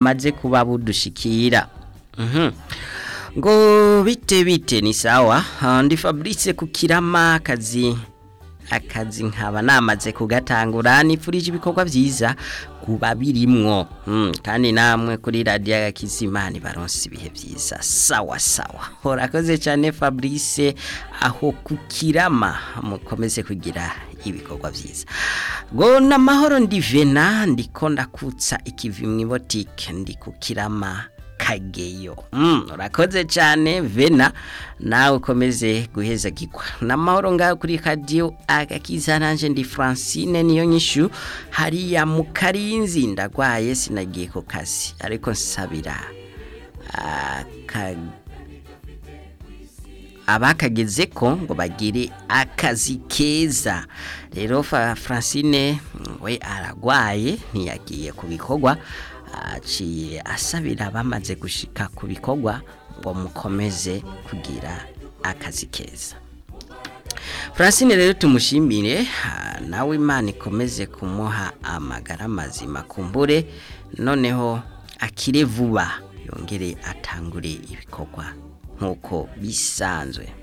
bumaze kuba budushikira Mhm. ngo bite bite ni sawa Ah, ndi Fabrice kukirama akazi akazi nkaba namaze kugatangura nifurije ibikorwa byiza kuba birimwo mm, kandi namwe kuri radio y'akizimana baronse ibihe byiza sawa sawa horakoze cyane Fabrice aho kukirama mukomeze kugira ibikorwa byiza ngo namahoro ndi Vena ndiko ndakutsa ikivi mu boutique ndi kukirama kageyo mm, urakoze cyane vena nawe ukomeze guheza gikwa namahoro ngaho kuri radio agakiza nanje ndi Francine niyo nyishu hariya mu karinzi ndagwaye sinagiye ku kazi ariko nsabira aka abakageze ko ngo bagire akazi keza rero Fa- Francine mm, we aragwaye ntiyagiye ku bikorwa aciye asabira bamaze gushika ku bikorwa ngo mukomeze kugira akazi keza Francine rero tumushimire ah, nawe Imana ikomeze kumuha amagara mazima kumbure noneho akire vuba yongere atangure ibikorwa nkuko bisanzwe